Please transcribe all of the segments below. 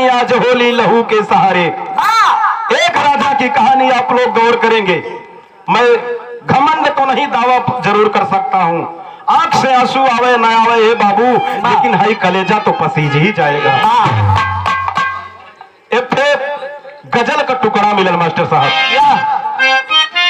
कहानी आज होली लहू के सहारे एक राजा की कहानी आप लोग गौर करेंगे मैं घमंड तो नहीं दावा जरूर कर सकता हूँ आंख से आंसू आवे ना आवे हे बाबू लेकिन हाई कलेजा तो पसीज ही जाएगा ए फिर गजल का टुकड़ा मिलल मास्टर साहब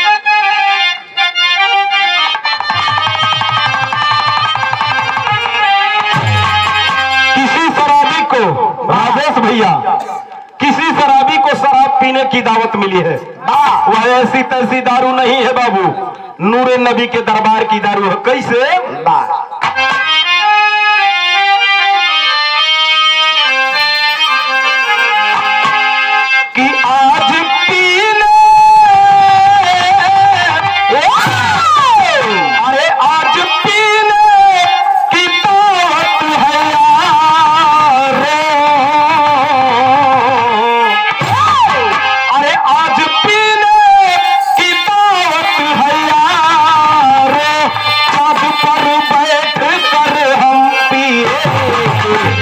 किसी शराबी को राजेश भैया किसी शराबी को शराब पीने की दावत मिली है वह ऐसी तैसी दारू नहीं है बाबू नूरे नबी के दरबार की दारू है कैसे कि आज पीने अरे आज पीने की दावत है यारो अरे आज पीने की दावत है यारो चाँद पर बैठ कर हम पिए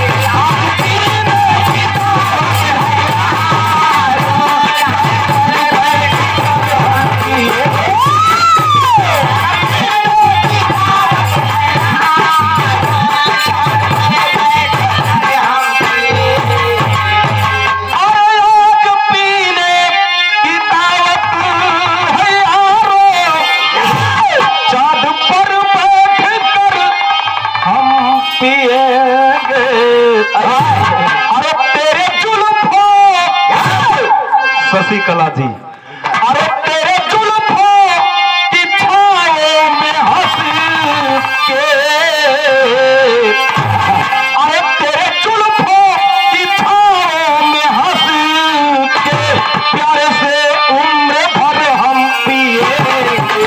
अरे आज पीने की दावत है यारो चाँद पर बैठ कर हम पिएंगे अरे तेरे जुल्फों शशिकला जी अरे तेरे जुल्फों की छाओ में हंस के अरे तेरे जुल्फों की छाओ में हंस के प्यारे से उम्र भर हम पिएंगे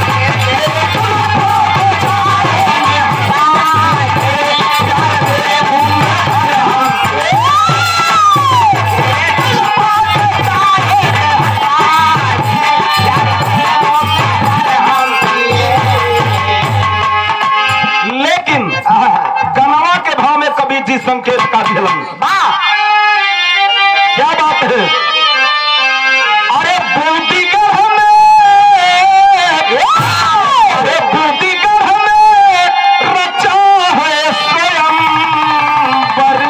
लेकिन गनवा के भाव में कभी जी संकेत का दिलन क्या बात है अरे बूटी कर हमें अरे बूटी कर हमें रचा है स्वयं पर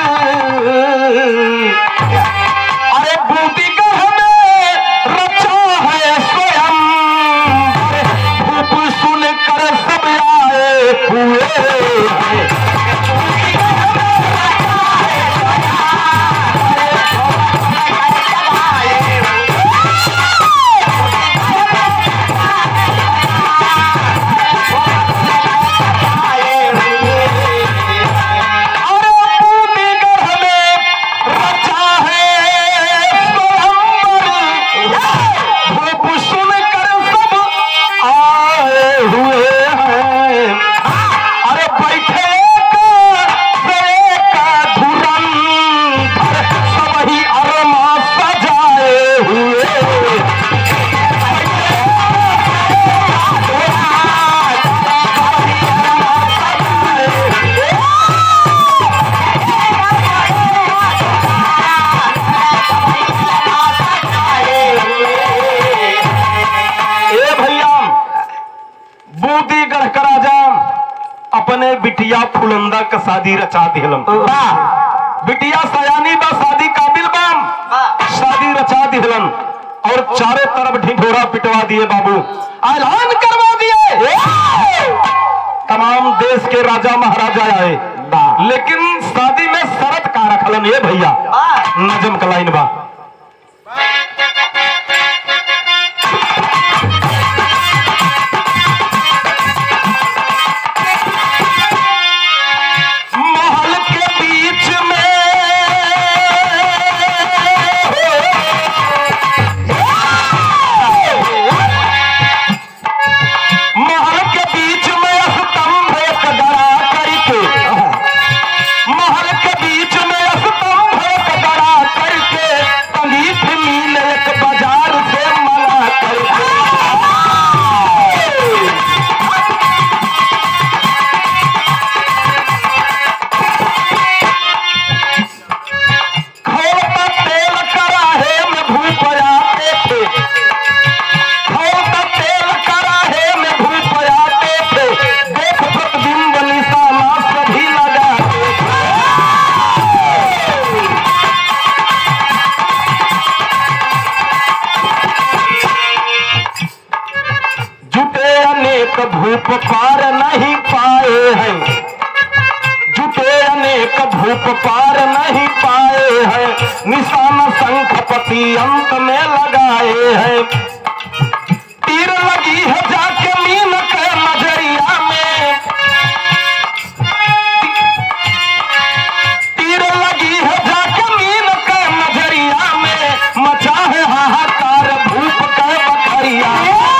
अरे बूटी कर हमें रचा है स्वयं धूप सुन कर सब आए हुए हैं। अरे बूटी कर हमें रचा है स्वयं धूप सुन कर सब आए हुए हैं अरे बैठे का धुरंधर सब ही अरमा सजाए हुए ए भैया बूदी गढ़ करा जाम अपने बिटिया फुलंदा का शादी रचा दिलम बिटिया सयानी बा शादी काबिल बाम शादी रचा दिहलन और चारों तरफ ढिढोरा पिटवा दिए बाबू ऐलान करवा दिए तमाम देश के राजा महाराजा आए लेकिन शादी में शरत का रखलन ये भैया नजम का लाइन बा महल के बीच में महल के बीच में स्तंभ एक गड़ा करके महल के बीच में स्तंभ एक गड़ा करके धूप पार नहीं पाए हैं जुटे अनेक धूप पार नहीं पाए हैं निशान शंखपति अंत में लगाए हैं तीर लगी है जाके मीन के नजरिया में तीर लगी है जाके मीन के नजरिया में मचा है हाहाकार धूप के बखरिया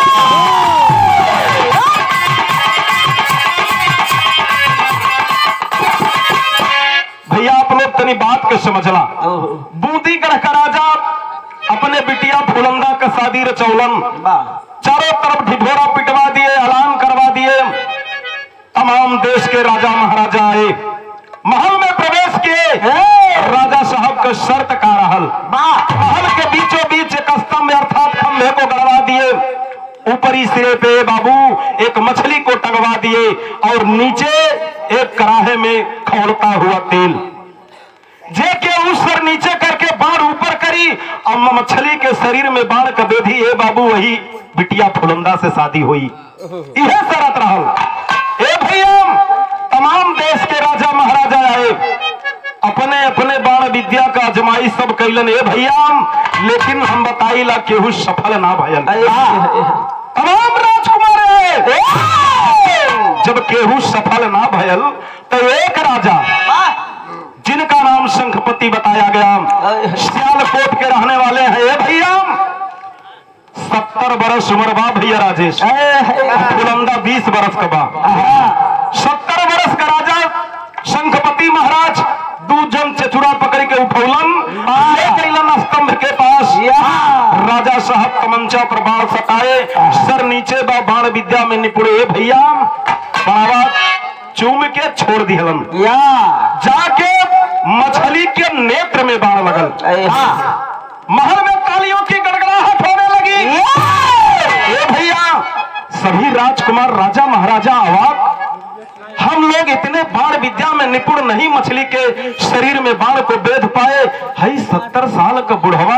भैया आप लोग तनी बात के समझला बूंदी ग्रह का राजा अपने बिटिया फुलंदा का शादी रचौलन चारों तरफ ढिढोरा पिटवा दिए ऐलान करवा दिए तमाम देश के राजा महाराजा आए महल में प्रवेश किए राजा साहब का शर्त का रहल महल के बीचों बीच एक स्तंभ अर्थात खंभे को गड़वा दिए ऊपरी सिरे पे बाबू एक मछली को टंगवा दिए और नीचे एक कड़ाहे में खौलता हुआ तेल जे के उस सर नीचे करके बाण ऊपर करी और मछली के शरीर में बाण का बेधी ए बाबू वही बिटिया फुलंदा से शादी हुई यह शरत रहल ए भैया तमाम देश के राजा महाराजा आए अपने अपने बाण विद्या का अजमाइश सब कैलन ए भैया लेकिन हम बताइला केहू सफल ना भयल तमाम राजकुमार आए जब केहू सफल ना भयल तो एक राजा जिनका नाम शंखपति बताया गया सियालकोट के रहने वाले हैं ये भैया सत्तर बरस उम्र बा भैया राजेश बुलंदा बीस बरस का बा सत्तर बरस का राजा शंखपति महाराज दू जन चचुरा पकड़ के उठौलन ले गइलन स्तंभ के पास राजा साहब तमंचा पर बाण सटाए सर नीचे बा बाण विद्या में निपुण ए भैया बाबा चूम के छोड़ दिहलन जाके मछली के नेत्र में बाण लगल महल में तालियों की गड़गड़ाहट होने लगी ये भैया सभी राजकुमार राजा महाराजा अवाक हम लोग इतने बाण विद्या में निपुण नहीं मछली के शरीर में बाण को बेध पाए हई सत्तर साल का बुढ़वा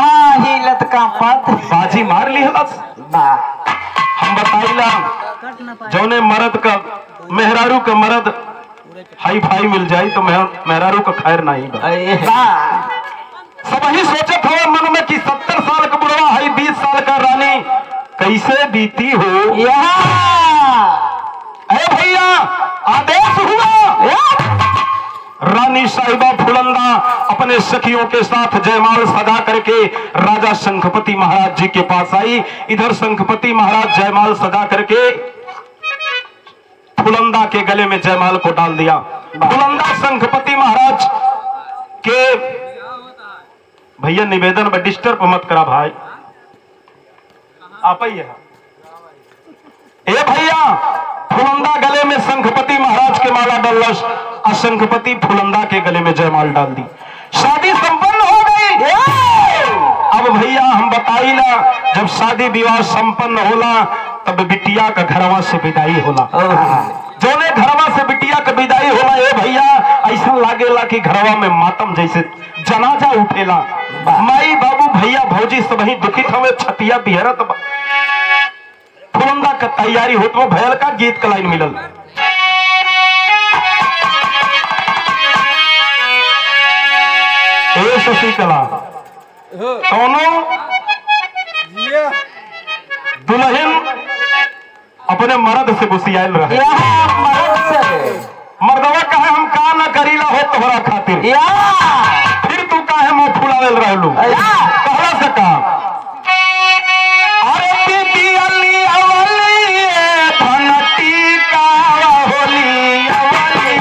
बाजी मार ली हलस हम बताइला जौने मर्द का मेहरारू का मर्द हाई फाई मिल जाई तो मेहर- मेहरारू का खैर नहीं बा सब ही सोचत हो मन में कि सत्तर साल का बुढ़वा है बीस साल का रानी कैसे बीती हो अरे भैया आदेश हुआ रानी साहिबा फुलंदा अपने सखियों के साथ जयमाल सजा करके राजा शंखपति महाराज जी के पास आई इधर शंखपति महाराज जयमाल सजा करके फुलंदा के गले में जयमाल को डाल दिया फुलंदा शंखपति महाराज के भैया निवेदन में डिस्टर्ब मत करा भाई आप ही है ए भैया फुलंदा गले में शंखपति महाराज के माला डलस और शंखपति फुलंदा के गले में जयमाल डाल दी शादी संपन्न हो गई अब भैया हम बताई ना जब शादी विवाह संपन्न होला तब बिटिया का घरवा से विदाई होला जोने घरवा से बिटिया का विदाई होला ए भैया ऐसा लागेला कि घरवा में मातम जैसे जनाजा उठेला माई बाबू भैया भौजी सब ही दुखित हमें छतिया बिहरत बा फुलंदा का तैयारी होत वो भयल का गीत का लाइन मिलल ए शशिकला कौनो दुल्हन अपने मर्द से गुस्सियाल रहे मर्दवा कहे हम का न करीला हो तोहरा खातिर फिर तू काहे मुंह फुलावेल रहलू कहला से का अरे बीबी अली अवली धनती का होली अवली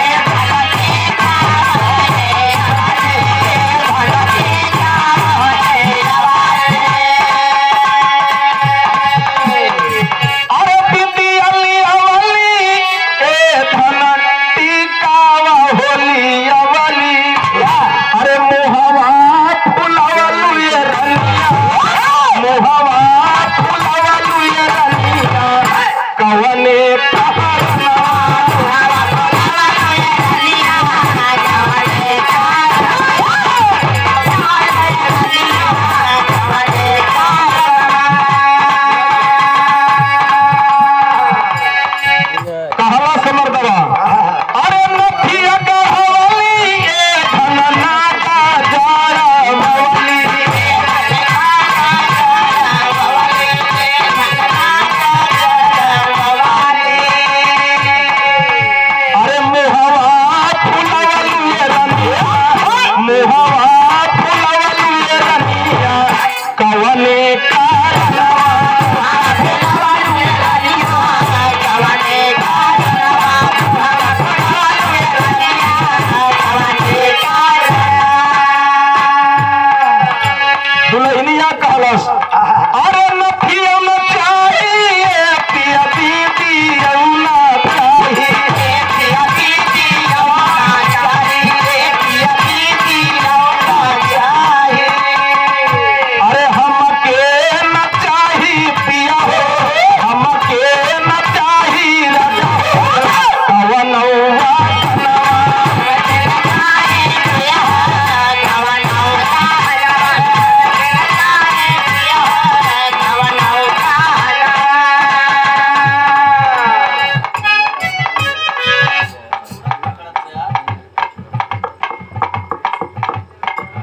अरे बीबी अली अवली ए धनती का होली अवली अरे मुहवा फुला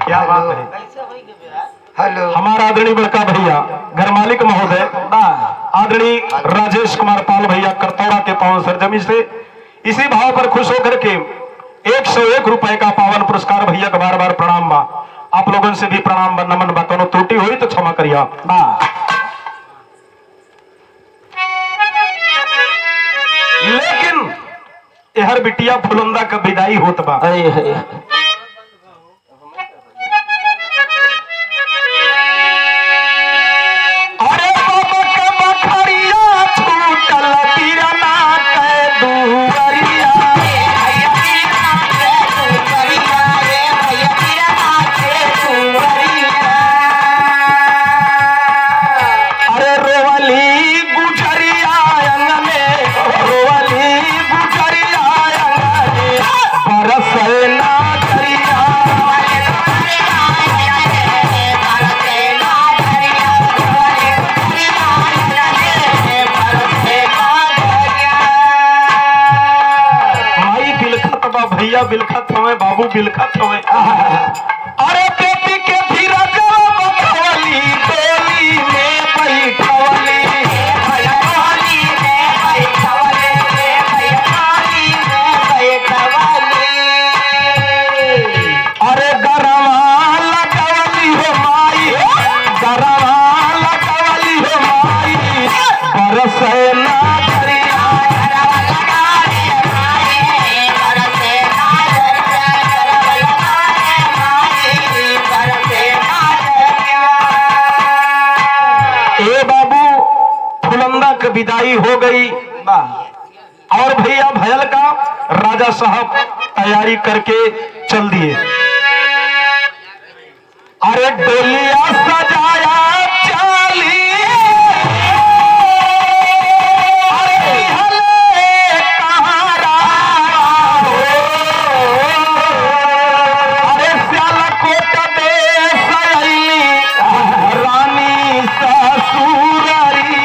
क्या बात है हेलो हमारा आदरणीय बड़का भैया घर मालिक महोदय आदरणीय राजेश कुमार पाल भैया करतौड़ा के पावन सरजमी से इसी भाव पर खुश होकर के एक सौ एक रुपए का पावन पुरस्कार भैया का बार बार प्रणाम बा आप लोगों से भी प्रणाम बा नमन बा कोनो त्रुटि हुई तो क्षमा करिया लेकिन यहर बिटिया फुलंदा का विदाई होत बा अरे बाबा के बखरिया छूटल तिरना के दुवरिया अरे रोवली गुजरिया अंग में रोवली गुजरिया अंग में बरसे ना दरिया माई बिलखत बा भैया बिलखत हवे बाबू बिलखत हवे अरे बेटी के धीरज बखवली डोली में बैठवली अरे गरवा लगवली हो माई गरवा लगवली हो माई बरसे ना दरिया ए बाबू फुलंदा की विदाई हो गई और भैया भयल का राजा साहब तैयारी करके चल दिए अरे डोलिया सजाया चाली अरे हले कहारा हो। अरे सियालकोट देश अइली रानी ससुररी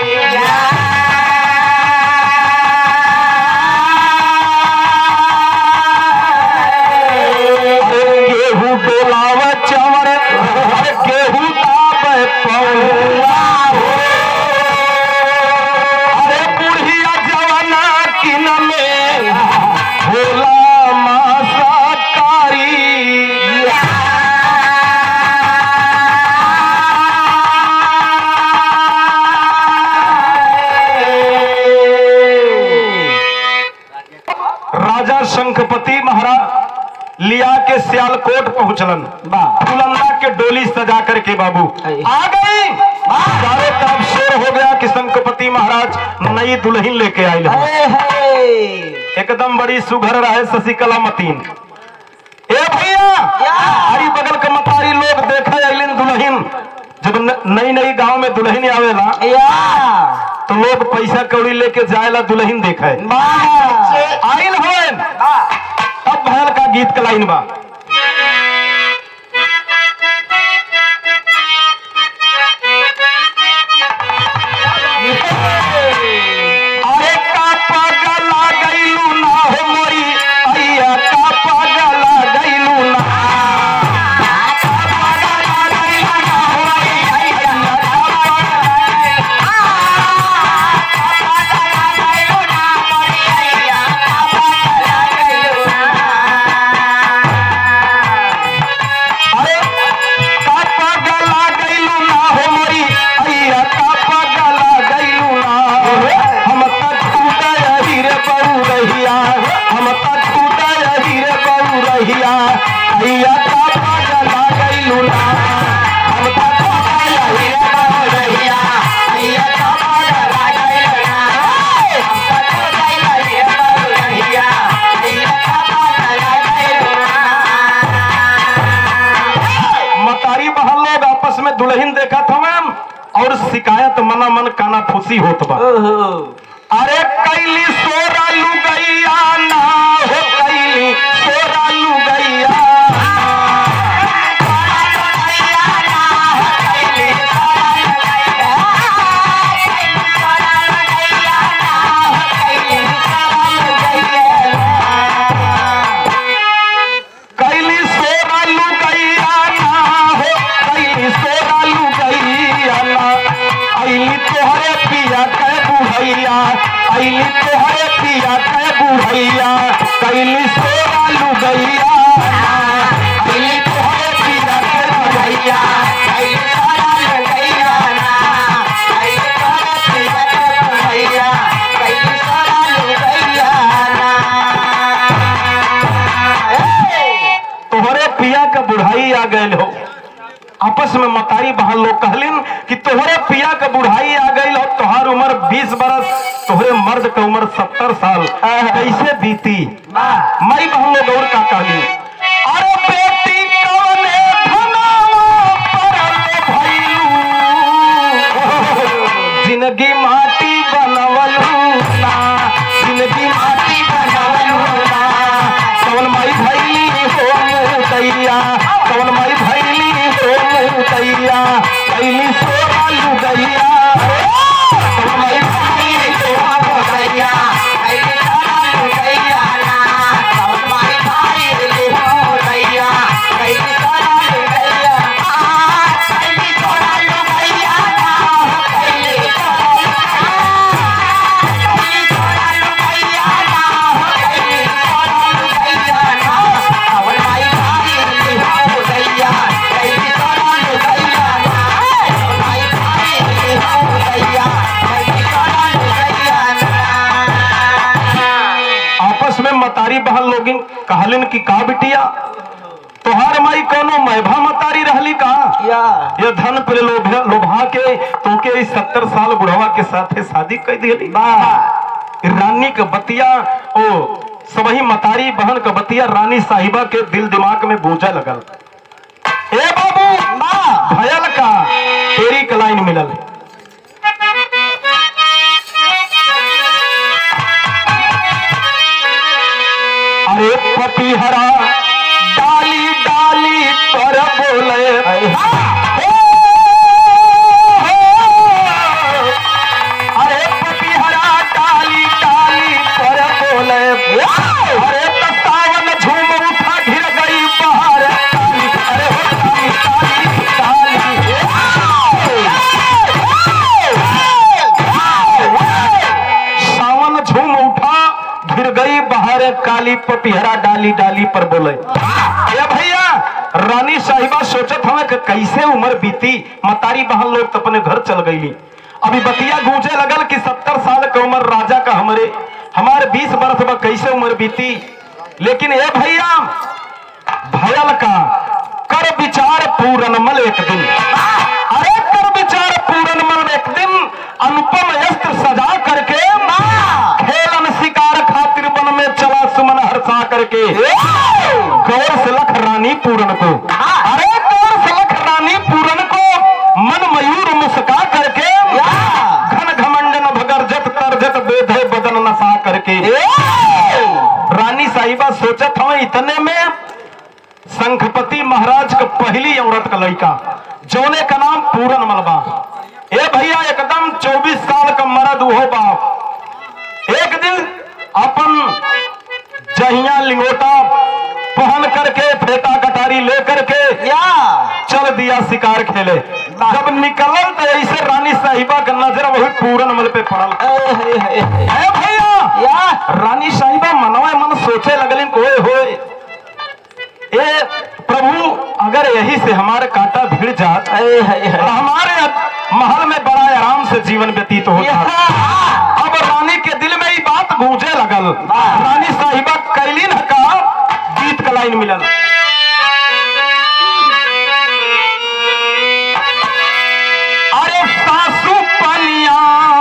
गेहूं डोलाव चवर गेहूं दाब पौआ हो। अरे बुढ़िया जवाना किन में भोला मासा राजा शंखपति महाराज लिया के सियालकोट पहुंचलन फुलंदा के डोली सजा करके बाबू आ गई चारों तरफ शोर हो गया कि शंखपति महाराज नई दुल्हन लेके आये हैं। एकदम बड़ी सुघर रहे शशिकला मतीन ए भैया हरी बगल के मतारी लोग देखे अलिन दुल्हन जब न- नई नई गांव में दुल्हन आवेला तो लोग पैसा कौड़ी लेके जाएला दुल्हन देखे आइल होन अब भैल का गीत का लाइन बा अरे का पगला गईलू ना हो मोरी अइया का पगला गईलू ना अरे का पगला गईलू ना हो मोरी अइया का पगला गईलू ना हम तक टूटा हीरे बहु रहिया हम तक टूटा हीरे बहु रहिया अइया का पगला गईलू ना हम तक टूटा हीरे बहु रहिया अइया का पगला गईलू ना हम तक टूटा हीरे बहु रहिया अइया का पगला गईलू ना मतारी बहन लोग आपस में दुल्हन देखा था मैम और शिकायत मना मन काना फूसी होत बा अरे कैली सोरा लू गैया ना हो कैली सोरा लू गैया कैली सोरा लू गैया गए हो आपस में मतारी बहन लोग कहलिन कि तोहरे पिया के बुढ़ाई आ गई हो तोहार उम्र 20 बरस तोहरे मर्द के उम्र 70 साल कैसे बीती मई बहन लोग और का कहली अरे बेटी कौने धनावा परल भइलू जिंदगी माटी बनवलू ना जिंदगी माटी बनवलू ना कौन माई भैली हो मुदैया कौन माई भैली हो मुदैया भैली सोरा लुगैया कौन माई भैली हो मुदैया आपस में मतारी बहन लोगिन कहलिन कि का बिटिया तोहार माई कोनो मैभा मतारी रहली का ये धन पे लोभा लोभा के तोके इस सत्तर साल बुढ़वा के साथे शादी कर दिली रानी के बतिया ओ सबही मतारी बहन के बतिया रानी साहिबा के दिल दिमाग में गूंजा लगल ए बाबू भयल का तेरी के लाइन मिलल अरे पपीहरा डाली डाली पर बोले अरे पपीहरा डाली डाली पर बोले अरे तो सावन झूम उठा घिर गई बाहर डाली अरे हो डाली डाली डाली सावन झूम उठा घिर गई बाहर काली पपिहरा डाली डाली पर बोले ए भैया रानी साहिबा सोचत हमें कि कैसे उम्र बीती मतारी बहन लोग तो अपने घर चल गईली अभी बतिया गूंजे लगल कि सत्तर साल का उम्र राजा का हमरे हमारे बीस वर्ष में कैसे उम्र बीती लेकिन ए भैया भयल का कर विचार पूरन मल एक दिन अरे कर विचार पूरन मल एक दिन अनुपम अस्त्र सजा करके खेलन शिकार खातिर वन में चला सुमन हर्षा करके गौर से लख रानी पूरन को अरे गौर से लख रानी पूरन को मन मयूर मुस्का करके घन घमंड न भगरजत तरजत बेधे बदन नसा करके रानी साहिबा सोचत हमें इतने में शंखपति महाराज का पहली औरत का लड़का जौने का नाम पूरन मलबा ए भैया एकदम 24 साल का मर्द हो बाप एक दिन अपन जहिया लिंगोटा पहन करके फेटा कटारी लेकर के चल दिया शिकार खेले जब निकलल तो ऐसे रानी साहिबा का नजर वही पूरन मल पे पड़ल ए भैया रानी साहिबा मनवा मन सोचे लगलिन कोए होए ए प्रभु अगर यही से हमारे कांटा भिड़ जात तो हमारे महल में बड़ा आराम से जीवन व्यतीत होता अब रानी के दिल में ये बात गूंजे लगल रानी साहिबा कैलीन का गीत का लाइन मिलल अरे सासू पनिया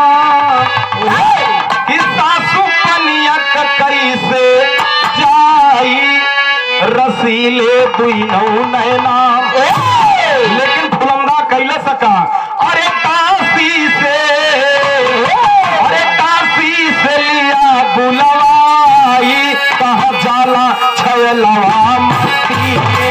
कि सासू पनिया का कैसे जाई रसीले दुई नौ नैना लेकिन फुलंदा कैले सका अरे काशी से अरे काशी से लिया बुलवाई कहा जाला छलवा मस्ती के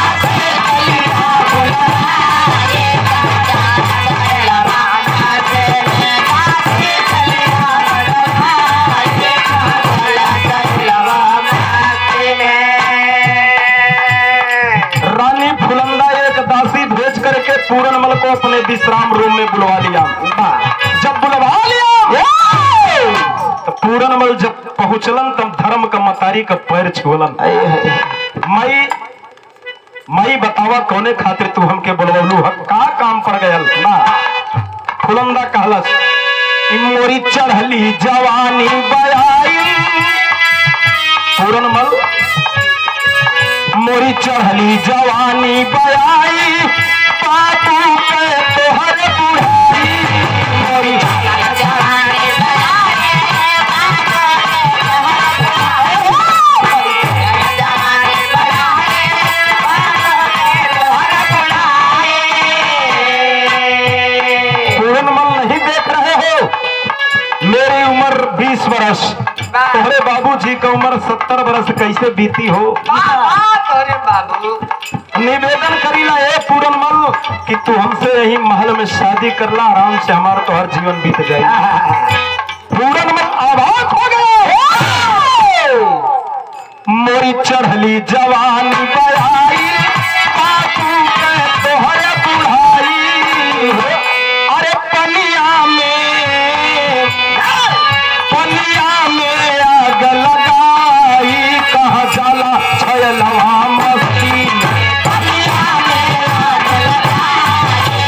रानी फुलंदा एक दासी भेज करके पूरनमल को अपने विश्राम रूम में बुलवा लिया जब बुलवा लिया तो पूरनमल जब पहुंचलन तब धर्म का मतारी का पैर छुअलन मई मई बतावा कौने खातिर तू हमके बुलवलू ह का काम पड़ गयल ना फुलंदा कहलस "ई मोरी चढ़ली जवानी बयाई पूरनमल मोरी चढ़ली जवानी बयाई बाबू के तोहर बुढ़ाई मोरी पूर्ण मन नहीं देख रहे हो मेरी उम्र 20 वर्ष तोहरे बाबूजी का उम्र 70 वर्ष कैसे बीती हो तोरे बाबू निवेदन करीला ए पूरन मल कि तू हमसे यही महल में शादी करला आराम से हमारा तो हर जीवन बीत जाए पूरन मल आभास हो गए मोरी चढ़ली जवानी बयाई बापू के तोहर बुढ़ाई अरे पनिया में पनिया में आग लगाई कहा जाला छयलवा मस्ती में पनिया में आग लगाई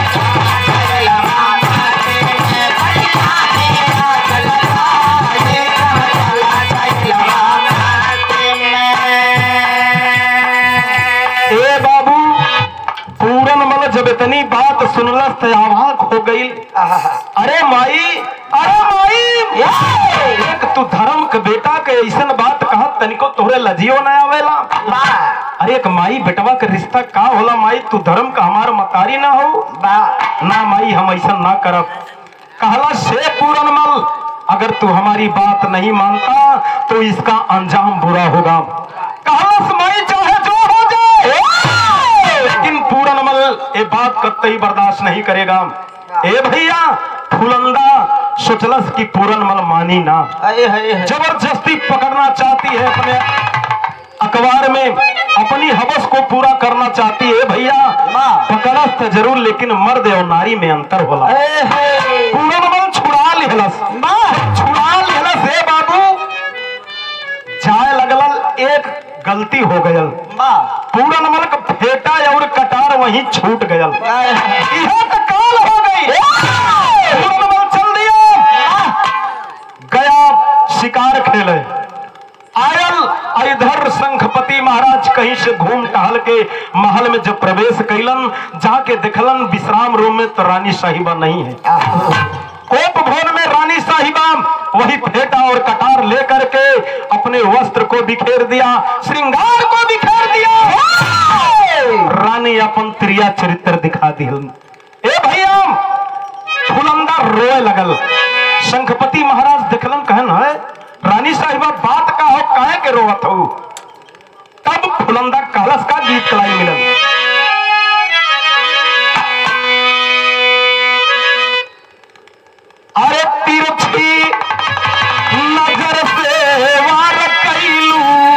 ए बाबू पूरन मल जब इतनी बात सुनलस तो आवाक हो गई अरे माई अरे माई एक तू धर्म के बेटा के ऐसन बात कहा तनिको तोहरे लजियो न आवेला अरे एक माई बेटवा के रिश्ता का होला माई तू धर्म का हमार मतारी ना हो ना माई हम ऐसा ना करब कहला से पूरन मल अगर तू हमारी बात नहीं मानता तो इसका अंजाम बुरा होगा कहला माई चाहे जो हो जाए लेकिन पूरन मल ये बात कतई बर्दाश्त नहीं करेगा ए भैया फुलंदा सोचलस की पूरन मल मानी ना जबरदस्ती पकड़ना चाहती है अपने अखबार में अपनी हवस को पूरा करना चाहती है भैया पकड़स तो जरूर लेकिन मर्द और नारी में अंतर होला पूरन मल छुड़ा लिहलस छुड़ा लिहलस हे बाबू जाए लगल एक गलती हो गयल पूरन मल का फेटा और कटार वहीं छूट गयल इहे तो काल हो गई पूरन मल चल दिया गया शिकार खेले आयल इधर शंखपति महाराज कहीं से घूम टहल के महल में जब प्रवेश कैलन जाके देखलन विश्राम रूम में तो रानी साहिबा नहीं है कोप भवन में रानी साहिबा वही फेटा और कटार लेकर के अपने वस्त्र को बिखेर दिया श्रृंगार को बिखेर दिया रानी अपन त्रिया चरित्र दिखा दी ए भैया फुलंदा रोए लगल शंखपति महाराज देखलन कहन है रानी साहिबा बात का हो काहे के रोवत हो तब फुलंदा कहलस का गीत कलाई मिलल अरे तिरछी नजर से वार कैलू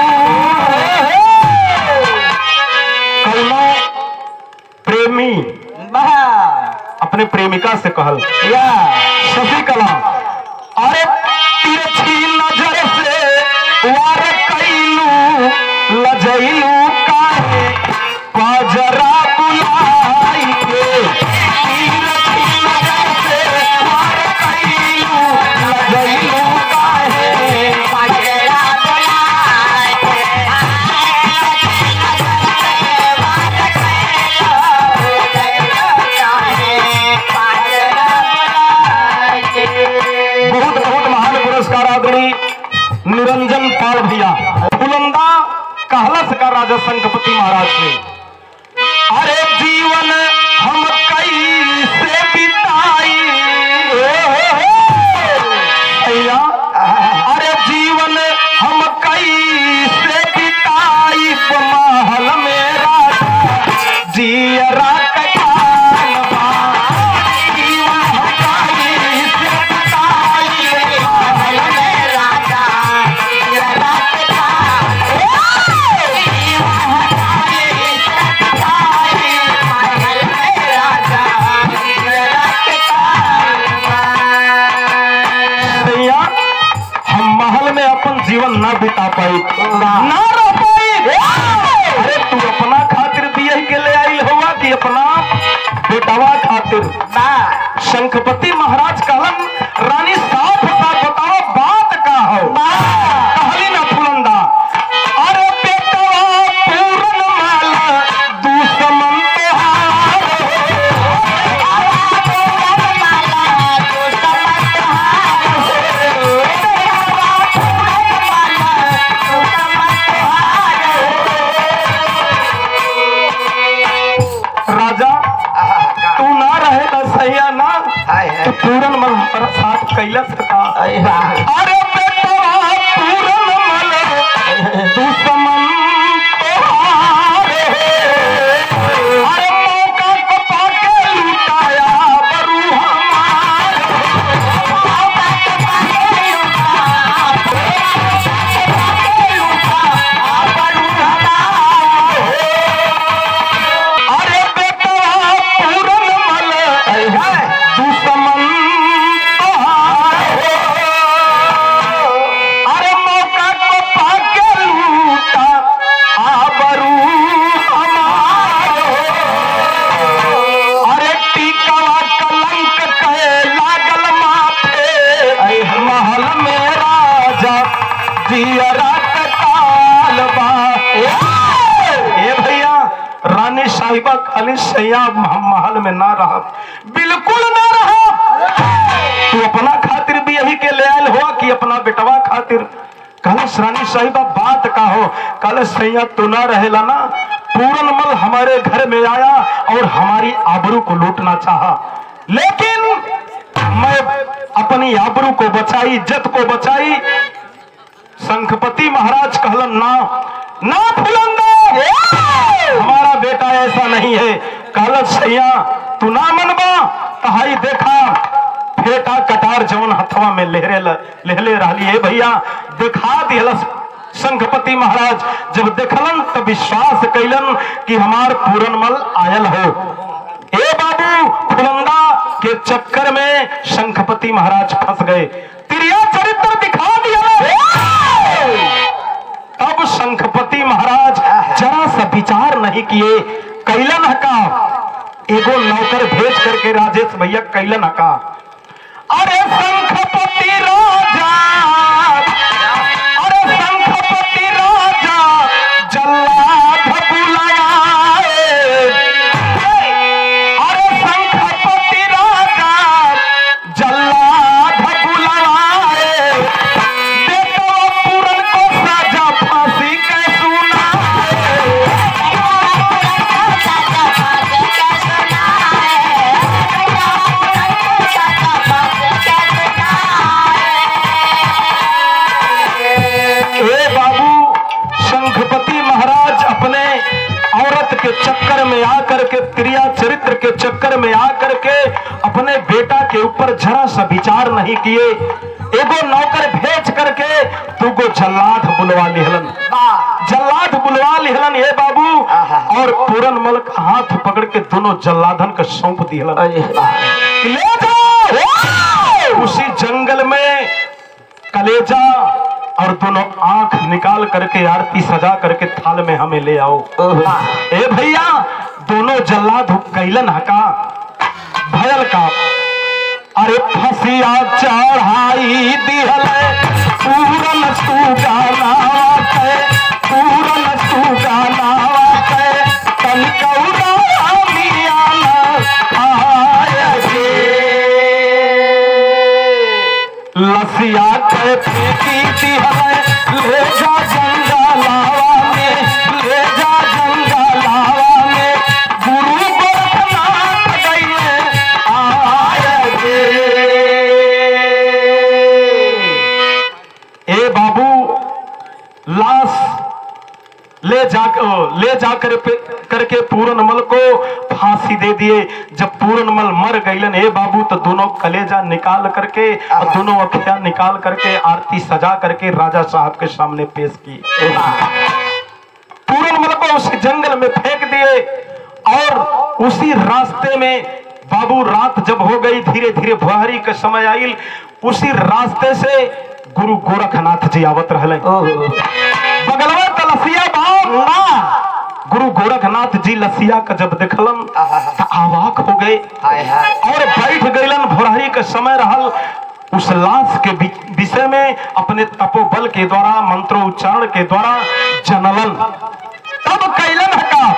कौनो प्रेमी अपने प्रेमिका से कहल शशि कला अरे तिरछी नजर से वार कैलू लजैलू काहे पाजरा बुलाई के तिरछी नजर से वार कैलू लजैलू काहे पाजरा बुलाई बहुत बहुत महान पुरस्कार आदरणीय निरंजन पाल भैया फुलंदा कहलस का राजा संकपति महाराज से अरे जीवन हम कैसे बिताई भैया अरे जीवन हम कैसे बिताई महल मेरा जियरा कटान बा जीवन हम कैसे बिताई महल मेरा जियरा भैया हम महल में अपन जीवन ना बिता पाई ना रह पाई अरे तू अपना खातिर दिए के ले आई हुआ कि अपना बेटवा खातिर शंखपति महाराज कहलन रानी साफ साफ बताओ बात का हो कहली ना फुलंदा अरे बेटवा सैया ना हाय हाय तो पूरन मल हमारा साथ कैला सका हाय हाय अरे बेटवा पूरन मल दुश्मन तोहारे अरे मौका को पाके लुटाया बरू हमारे अरे बेटवा पूरन मल दुश्मन तोहारे अरे मौका को पाके लूटा आबरू हमारो अरे टीकवा कलंक कहे लागल माथे महल में राजा जियरा काल बा ए भैया रानी साहिबा खाली सैया महल में ना रहा बिल्कुल ना रहा तू अपना खातिर भी यही के ले आयल हो कि अपना बेटवा खातिर कल रानी साहिबा बात का हो कल सैया तू ना रहेला ना पूरन मल हमारे घर में आया और हमारी आबरू को लूटना चाहा लेकिन मैं अपनी आबरू को बचाई इज्जत को बचाई शंखपति महाराज कहलन ना ना फुलंदा हमारा बेटा ऐसा नहीं है कहलत सैया तू ना मनबा तहाई देखा फेटा कटार जवन हथवा में लहरे ल- लहले रहली है भैया दिखा दिहलस शंखपति महाराज जब देखलन तो विश्वास कैलन कि हमार पूरनमल आयल हो ए बाबू फुलंदा के चक्कर में शंखपति महाराज फंस गए तिरिया चरित्र दिखा दिया तब शंखपति महाराज जरा सा विचार नहीं किए कैलन हका एगो नौकर भेज करके राजेश भैया कैलन हका अरे शंखपति राजा अरे शंखपति राजा जल्लाद बुलाए अरे शंखपति राजा जल्लाद बुलाए बेटवा पूरन को साजा फांसी के सुनाए ए बाबू शंखपति महाराज अपने औरत के चक्कर में आकर के क्रिया चरित्र के चक्कर में आकर के अपने बेटा के ऊपर जरा सा विचार नहीं किए एगो नौकर भेज करके तुगो जल्लाद बुलवा लिहलन जल्लाद बुलवा लिहलन ये बाबू और पूरन मल का हाथ पकड़ के दोनों जल्लादन के सौंप दिहलन ले जाओ उसी जंगल में कलेजा और दोनों आंख निकाल करके आरती सजा करके थाल में हमें ले आओ ए भैया दोनों जल्लाद कैलन हका भयल का अरे फसिया चढ़ाई दिहल पूरन तू गाना के पूरन तू गाना के तन कौरा मियाना आय गे लसिया के पीती दिहल ले जा जंगलावा में ले जा जंगलावा में गुरु गोरखनाथ गइले आय गे ए बाबू लाश ले जा ले जा कर पे- करके पूरनमल को फांसी दे दिए जब पूरनमल मर गईलन ए बाबू तो दोनों कलेजा निकाल करके और दोनों अखिया निकाल करके आरती सजा करके राजा साहब के सामने पेश की पूरनमल को उस जंगल में फेंक दिए और उसी रास्ते में बाबू रात जब हो गई धीरे धीरे बुहारी का समय आयल उसी रास्ते से गुरु गोरखनाथ जी आवत रहले बगलवा त लसिया बाप ना गुरु गोरखनाथ जी लसिया का जब देखलन त आवाक हो गए हाय हाय और बैठ गईलन भोरहरी का समय रहल उस लाश के वि- विषय में अपने तपोबल के द्वारा मंत्रोच्चारण के द्वारा जनलन तब कैलन हका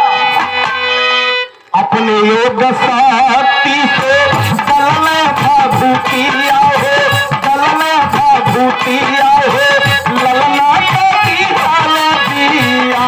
अपने योग शक्ति से दल में भाभूति आओ दल में भाभूति आओ ललना तो की हाल दिया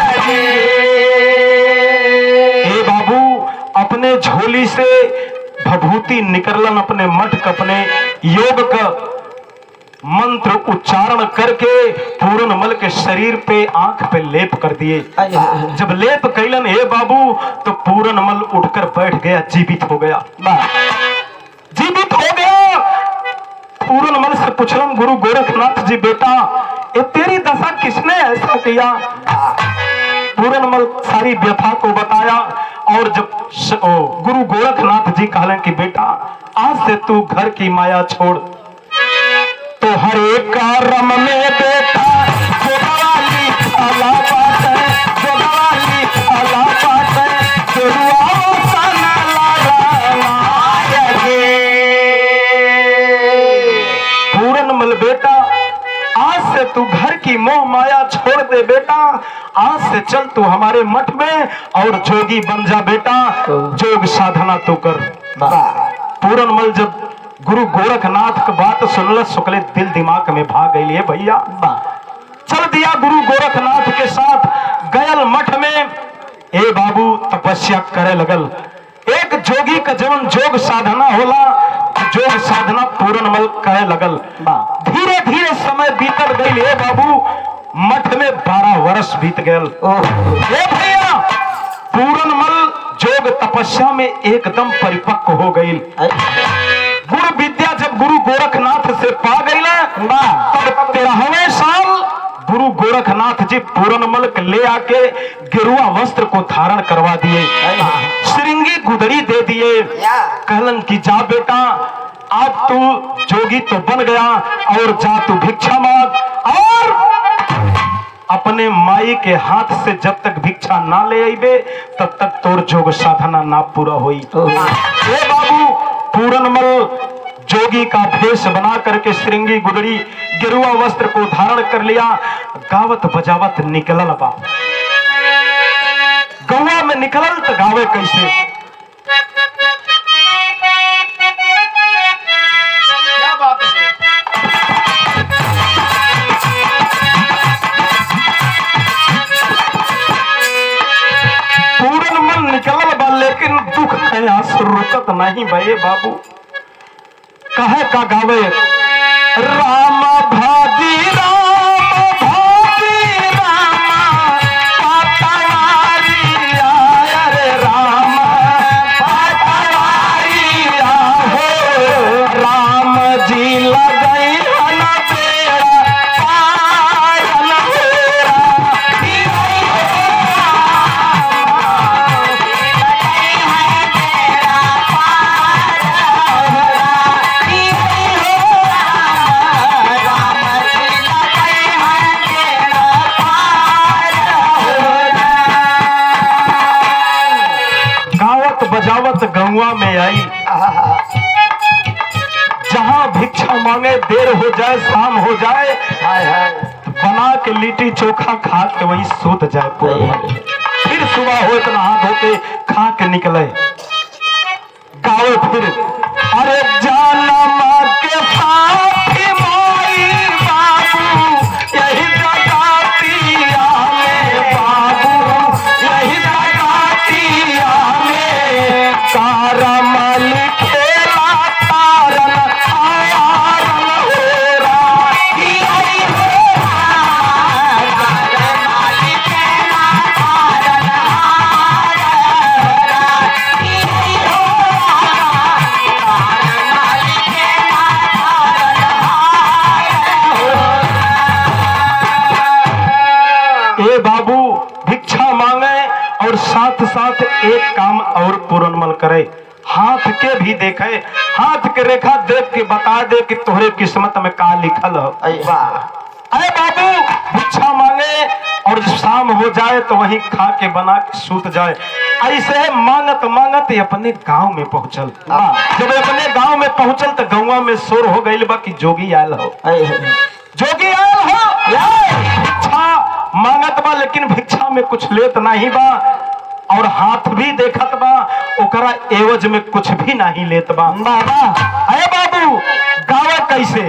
हे बाबू अपने झोली से भभूति निकलन अपने मठ क अपने योग का मंत्र उच्चारण करके पूर्ण मल के शरीर पे आंख पे लेप कर दिए जब लेप कैलन हे बाबू तो पूर्ण मल उठकर बैठ गया जीवित हो गया जीवित हो गया पूर्ण मल से पूछलन गुरु गोरखनाथ जी बेटा ये तेरी दशा किसने ऐसा किया पूर्ण मल सारी व्यथा को बताया और जब श- ओ, गुरु गोरखनाथ जी कहलन कि बेटा आज से तू घर की माया छोड़ तो हर एक कारम में बेटा जोगवाली अला बात है जोगवाली अला बात है गुरुआ सना पूरन मल बेटा आज से तू घर की मोह माया छोड़ दे बेटा आज से चल तू हमारे मठ में और जोगी बन जा बेटा जोग साधना तू कर पूरन मल जब गुरु गोरखनाथ का बात सुनल सुकले दिल दिमाग में भाग गई भैया चल दिया गुरु गोरखनाथ के साथ गयल मठ में ए बाबू तपस्या करे लगल एक जोगी का जवन जोग साधना होला जोग साधना पूर्ण मल करे लगल धीरे धीरे समय बीतल गई ए बाबू मठ में बारह वर्ष बीत गयल ए भैया पूर्ण मल जोग तपस्या में एकदम परिपक्व हो गई गुरु विद्या जब गुरु गोरखनाथ से पा गई तब तेरहवें साल गुरु गोरखनाथ जी पूरनमल के ले आके गिरुआ वस्त्र को धारण करवा दिए श्रृंगी गुदड़ी दे दिए कहलन की जा बेटा आज तू जोगी तो बन गया और जा तू भिक्षा मांग और अपने माई के हाथ से जब तक भिक्षा ना ले आईबे तब तक तोर जोग साधना ना पूरा होई ए बाबू पूरनमल जोगी का भेष बना करके श्रृंगी गुदड़ी गिरुआ वस्त्र को धारण कर लिया गावत बजावत निकलल बा गौवा में निकलल तो गावे कैसे क्या बात है पूरन मन निकलल बा लेकिन दुख है आंसू रुकत नहीं भये बाबू कहे का गावे राम भादी राम भादी राम पातवारी आय रे राम पातवारी हो राम जी लगई हन तेरा पायन हेरा गावत बजावत गौवा में आई जहाँ भिक्षा मांगे देर हो जाए शाम हो जाए हाय हाय बना के लिट्टी चोखा खा के वहीं सूत जाए पूरा फिर सुबह हो इतना हाथ होके खा के निकले गावे फिर अरे जाना माँ के साथ माई बाबू यही जगातिया में बाबू यही जगातिया में तारा मालिक खेला तारन आयारन होरा ए बाबू भिक्षा मांगे और साथ साथ एक काम और पूर्णमल करे हाथ के भी देखे हाथ के रेखा देख के बता दे कि तोहरे किस्मत में का लिखल हो अरे बाबू भिक्षा मांगे और जब शाम हो जाए तो वहीं खा के बना के सूत जाए ऐसे मांगत मांगत ये अपने गांव में पहुंचल जब ये अपने गांव में पहुंचल तो गांव में शोर हो गई बा कि जोगी आयल हो जोगी आयल हो भिक्षा मांगत बा लेकिन भिक्षा में कुछ लेत नहीं बा और हाथ भी देखत बा ओकरा एवज में कुछ भी नहीं लेत बा बाबा अरे बाबू गावे कैसे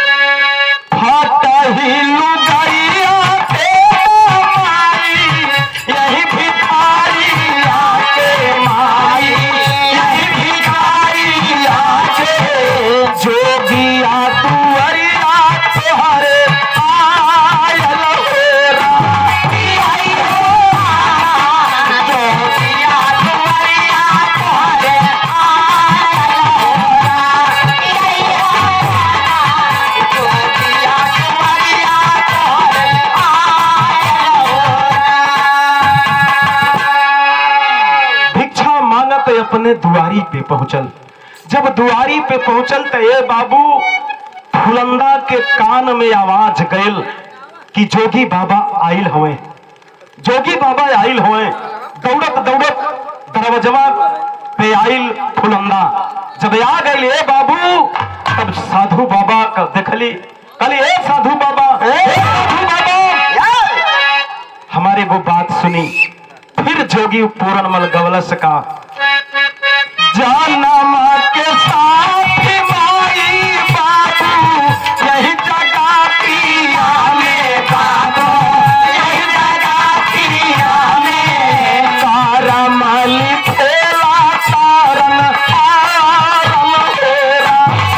फाटही लुगाइया के माई यही भिखारी आके माई यही भिखारी अपने दुआरी पे पहुंचल जब दुआरी पे पहुंचल तो ए बाबू फुलंदा के कान में आवाज गयल कि जोगी बाबा आइल हवे जोगी बाबा आइल हुए दौड़त दौड़त दरवाजवा पे आइल फुलंदा जब आ गए ए बाबू तब साधु बाबा का देखली कहली ए साधु बाबा ए साधु बाबा हमारे वो बात सुनी फिर जोगी पूरनमल गवलस का जानमा के साथ माई बाबू यही जगह पिया में बाबू यही जगह पिया में तारमल खेला तारन तारन हेरा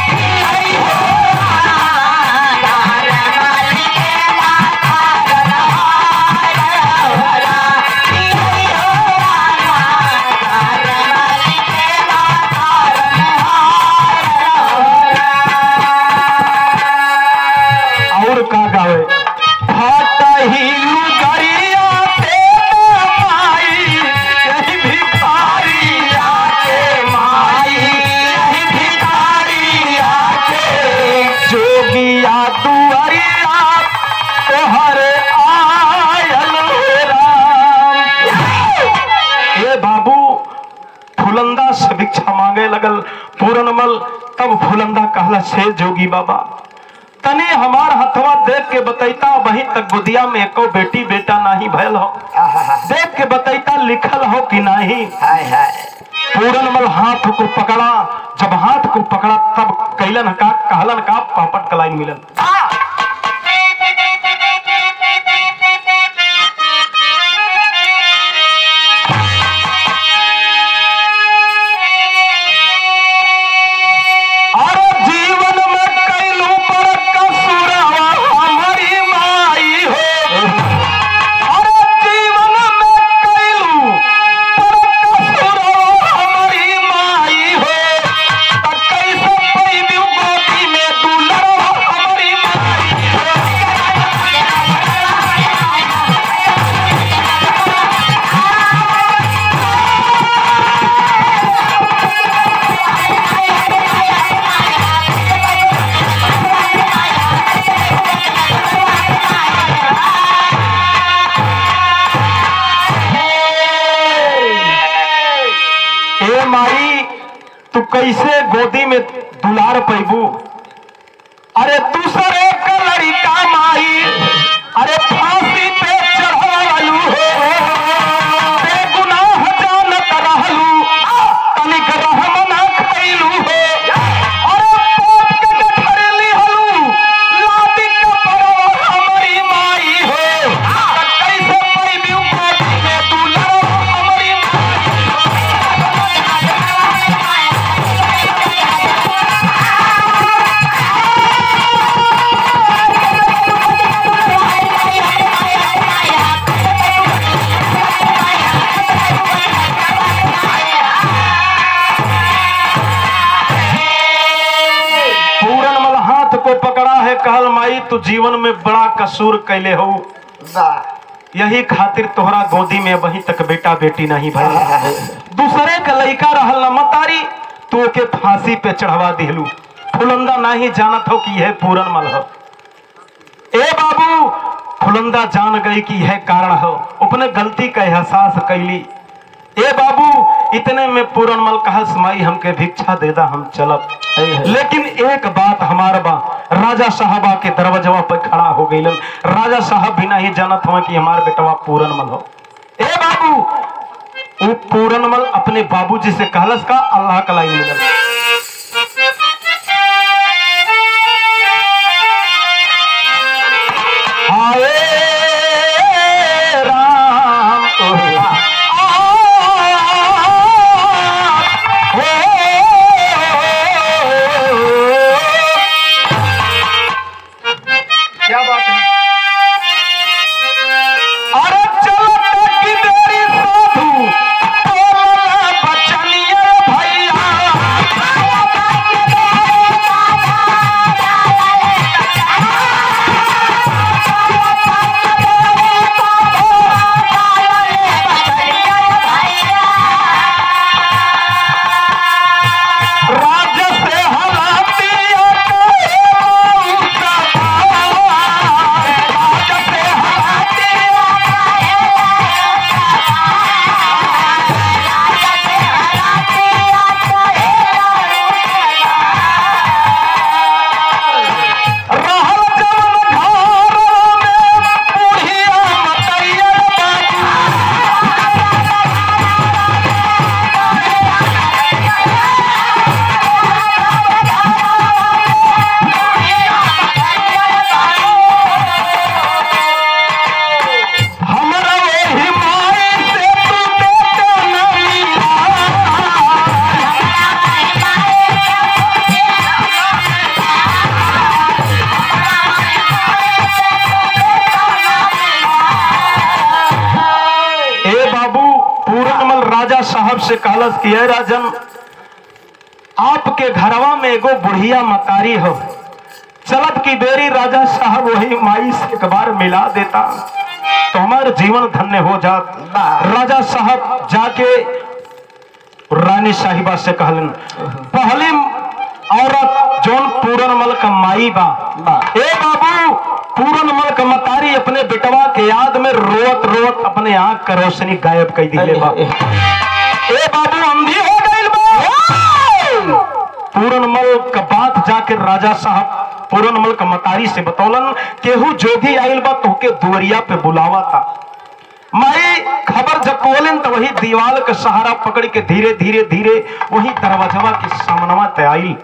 और का गावे फाटही लुगरिया ते माई यही भिखारिया के माई यही भिखारिया के जोगिया दुआरिया तोहर आयल हे राम ए बाबू फुलंदा से भिक्षा मांगे लगल पूरनमल तब फुलंदा कहला से जोगी बाबा तने हमार हथवा देख के बतैता वहीं तक गुदिया में एको बेटी बेटा नहीं भयल हो देख के बतैता लिखल हो कि नहीं पूरनमल हाथ को पकड़ा जब हाथ को पकड़ा तब कैलन का कहलन का पापट कलाई मिलन और जीवन में कैलू पर कसुरवा हमारी माई हो और जीवन में कैलू पर कसुरवा हमारी माई हो त कैसे पैबी गोदी में दुलरवा हमारी माई हो ए माई तू कैसे गोदी में दुलार पैबू अरे दूसरे का लड़का माई अरे फांसी पे चढ़ावलू हो बेगुनाह जानत रहलू तनिक रहम ना खैलू हो अरे पाप के गठरी लिहलू लादी के परवा हमारी माई हो त कैसे पैबू गोदी में दुलार हमारी माई पूरन मल हाथ को पकड़ा है कहल माई तू जीवन में बड़ा कसूर कैले हो यही खातिर तोहरा गोदी में वही तक बेटा बेटी नहीं भइल दूसरे का लड़का रहल न मतारी तो के फांसी पे चढ़वा दिलू फुलंदा नहीं जानत हो कि यह पूरन मल हो ए बाबू फुलंदा जान गई कि यह कारण हो अपने गलती का एहसास कैली ए बाबू इतने में पूरन मल कहस माई हमके भिक्षा दे दा हम चलब लेकिन एक बात हमार बा राजा साहबा के दरवाजवा पर खड़ा हो गई राजा साहब भी नहीं जानत हुआ कि हमार बेटवा पूरन मल हो ए बाबू वो पूरन मल अपने बाबूजी से कहलस का अल्लाह का लाई मिलल हाय राम क्या बात है अरे चलो टकी देरी साधु बोला बचनिए भैया से कहलस कि "हे राजन आपके घरवा में एगो बुढ़िया मतारी हो चलत की बेरी राजा साहब वही माई से एक बार मिला देता तो हमारा जीवन धन्य हो जात राजा साहब जाके रानी साहिबा से कहलन पहली औरत जौन पूरनमल का माई बा ए बाबू पूरनमल का मतारी अपने बेटवा के याद में रोत रोत अपने आंख का रोशनी गायब कर दिले बा ए बाबू अंधी हो गइल बा पूरनमल का बात जाके राजा साहब पूरनमल का मतारी से बतौलन केहू जोगी आइल बा तोहके दुवरिया पे बुलावा था माई खबर जब बोलन तो वही दीवाल का सहारा पकड़ के धीरे धीरे धीरे वही दरवाजवा के सामनवा ते आइल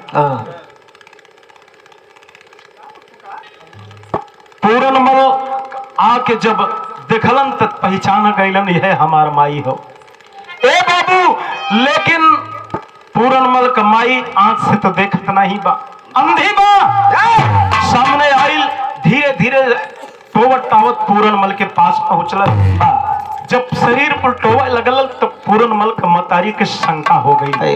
पूरनमल आके जब देखलन त पहचान गइलन यह हमार माई हो ए बाबू लेकिन पूरनमल का माई आंख से तो देखत नहीं बा अंधी बा सामने आइल धीरे धीरे टोवत टावत पूरनमल के पास पहुंचल जब शरीर पर टोवा लगल तो पूरनमल का मतारी के शंका हो गई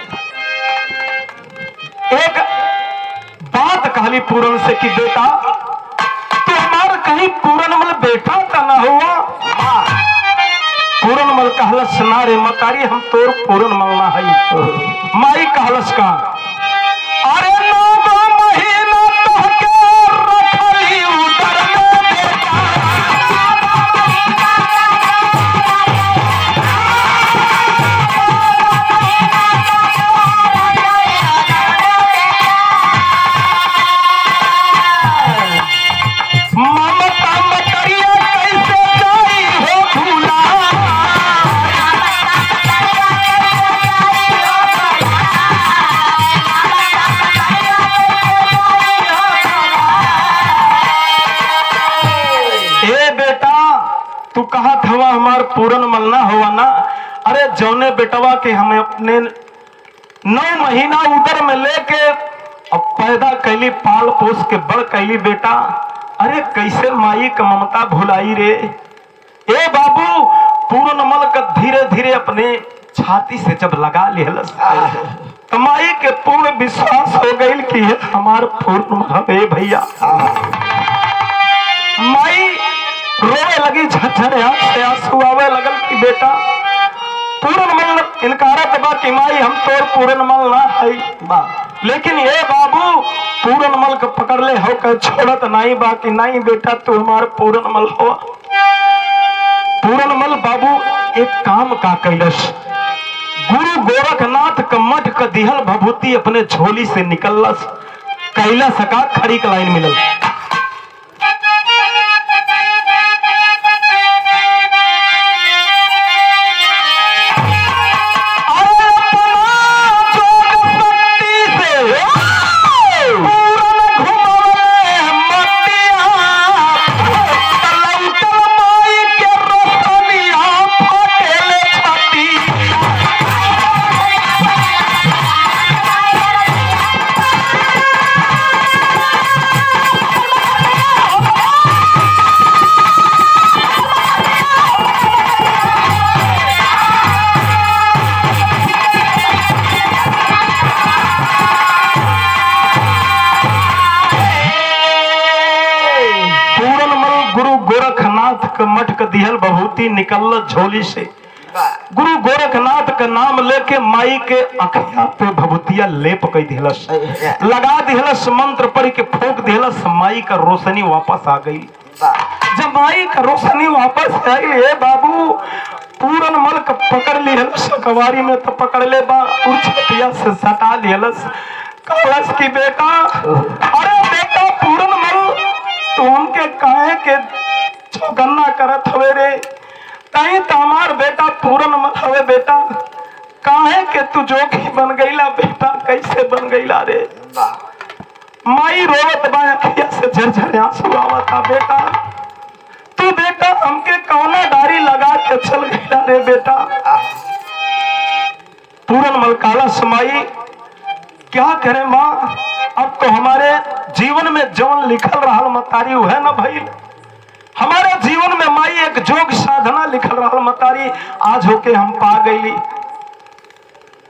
एक बात कहली पूरन से कि बेटा तू हमार कहीं पूरनमल बेटा का ना हुआ पूरनमल कहलस ना रे मतारी हम तोर पूरनमल ना हई माई कहलस का अरे नौ गो महीना तोहके रखली उदर में बेटा ममता मकरिया कैसे जाई हो भूला ए बेटा तू कहा हवा हमार पूरन मलना हुआ ना अरे जौने बेटवा के हमें अपने नौ महीना उदर में लेके अब पैदा कैली पाल पोस के बड़ कैली बेटा अरे कैसे माई का ममता भुलाई रे ए बाबू पूर्णमल का धीरे धीरे अपने छाती से जब लगा लिहलस तो माई के पूर्ण विश्वास हो गई कि ये हमार पूर्ण हवे भैया माई रोने लगी झरझर आंख से आंसू आवे लगल कि बेटा पूरन मल इनकारत बा कि माई हम तोर पूरन मल ना हई बा लेकिन ये बाबू पूरन मल के पकड़ ले हो कर छोड़त नहीं बा कि नहीं बेटा तू हमार पूरन मल हो पूरन मल बाबू एक काम का कैलस गुरु गोरखनाथ का मठ का दिहल भभूति अपने झोली से निकलस कैला सका खड़ी का लाइन मिलल पूरनमल गुरु गोरखनाथ के मठ के दिहल बभूति निकल झोली से गुरु गोरखनाथ का नाम लेके माई के अखिया पे भभूतिया लेप कई दिहलस लगा दिहलस मंत्र पढ़ के फूक दिहलस माई का रोशनी वापस आ गई जब माई का रोशनी वापस आई ए बाबू पूरन मल का पकड़ लिहलस कवारी में तो पकड़ ले बा उछतिया से सटा लिहलस कहलस की बेटा अरे बेटा पूरन मल तू उनके काहे के चौकन्ना करत हवे रे कहीं तो हमार बेटा पूरन मल हवे बेटा काहे के तू जोगी बन गईला बेटा कैसे बन गईला रे माई रोवत बा अखिया से झरझर आंसू आवता बेटा तू बेटा हमके कौना डारी लगा के चल गया रे बेटा पूरन मलकाला समाई क्या करे माँ अब तो हमारे जीवन में जवन लिखल रहा मतारी वो है ना भाई हमारे जीवन में माई एक जोग साधना लिखल रहा मतारी आज होके हम पा गईली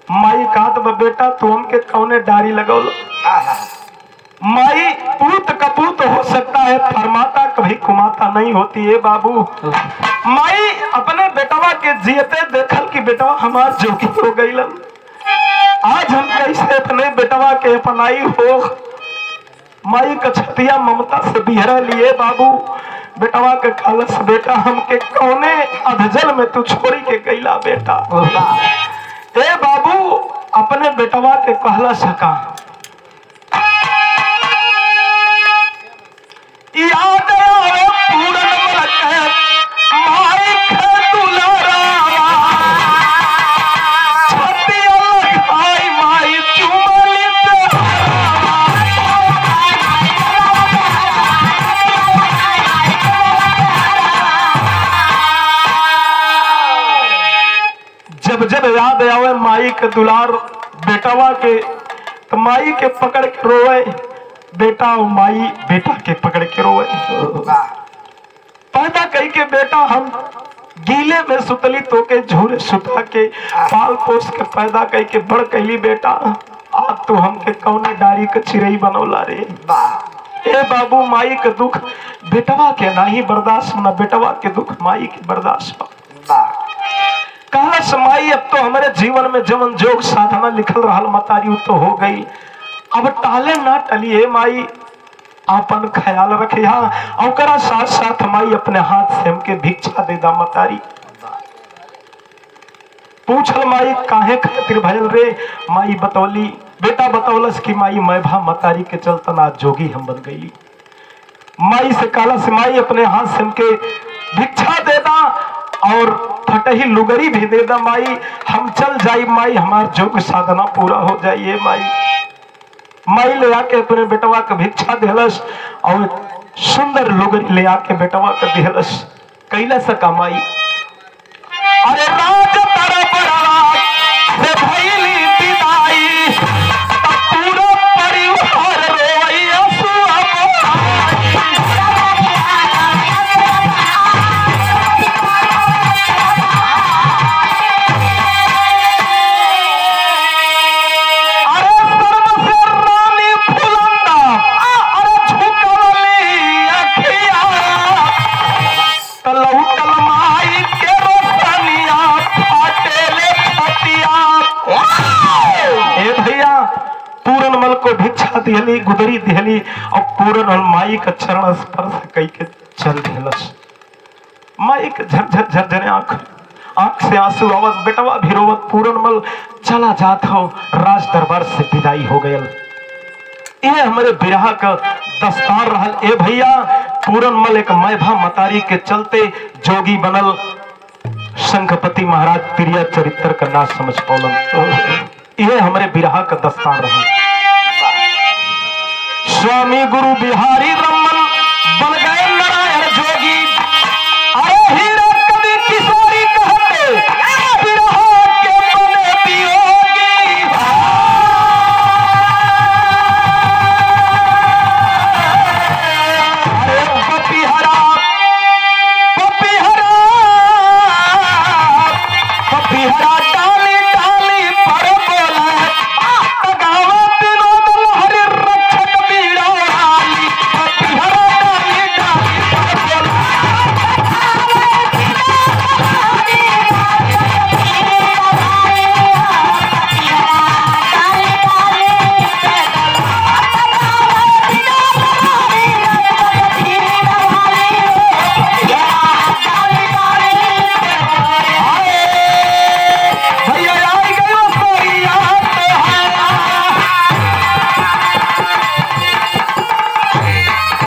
माई कहत बा बेटा तू हमके कौने डारी लगौल माई पूत कपूत हो सकता है फरमाता कभी कुमाता नहीं होती है बाबू माई अपने बेटवा के जियते देखल कि बेटवा हमार जोगी हो गईलन आज हम कैसे अपने बेटवा के अपनाई हो माई कछतिया ममता से बिहरा लिए बाबू बेटवा के कालस बेटा हमके कौने अधजल में तू छोड़ी के गईला बेटा ए बाबू अपने बेटवा के कहला सका याद आवे पूरन मलक माई के दुलारावा छतिया लगाई माई चुमली जब जब याद आवे माई के दुलार बेटवा के तो माई के पकड़ के रोए बेटा और माई बेटा के पकड़ के रोए पैदा कही के बेटा हम गीले में सुतली तो के झूले सुता के पाल पोस के पैदा कही के बड़ कहली बेटा आज तू हमके कौने डारी के चिरई बनौला रे ए बाबू माई के दुख बेटवा के नाही बर्दाश्त न बेटवा के दुख माई के बर्दाश्त बा कहला समाई अब तो हमारे जीवन में जवन जोग साधना लिखल रहल मतारी उ तो हो गई अब टाले ना टलिए माई आपन ख्याल रखे हाँ ओकरा साथ साथ माई अपने हाथ से हमके भिक्षा दे दा मतारी पूछल माई काहे खातिर भयल रे माई बतौली बेटा बतौलस कि माई मैं भा मतारी के चलतन आज जोगी हम बन गई माई से काला से माई अपने हाथ से हमके भिक्षा दे दा और फटही लुगरी भी दे दा माई हम चल जाई माई हमार जोग साधना पूरा हो जाइए माई माई ले आके अपने बेटवा के भिक्षा दिलस और सुंदर लुगरी ले आके बेटवा के दिलस कैला सका माई अरे राज तरफ राज से भइली विदाई तब पूरा परिवार रोई असुआ अरे सर्व से रानी फुलंदा अरे झुकवली अखिया तलौटल माई के रोशनिया फाटेले फतिया ए भैया पूरन मल को भिक्षा दिहली गुदरी दिहली और पूरन मल माई का चरण स्पर्श कई के चल दिलस माई के झरझर झरझरे आंख आंख से आंसू आवत बेटवा भी रोवत पूरन मल चला जात हो राज दरबार से विदाई हो गयल ये हमारे बिरहा का दस्तार रहल ए भैया पूरन मल एक मैभा मतारी के चलते जोगी बनल शंखपति महाराज प्रिय चरित्र का ना समझ पौलन ये हमारे बिरहा का दस्तार रहल स्वामी गुरु बिहारी रमन बन गए नारायण जोगी अरे ही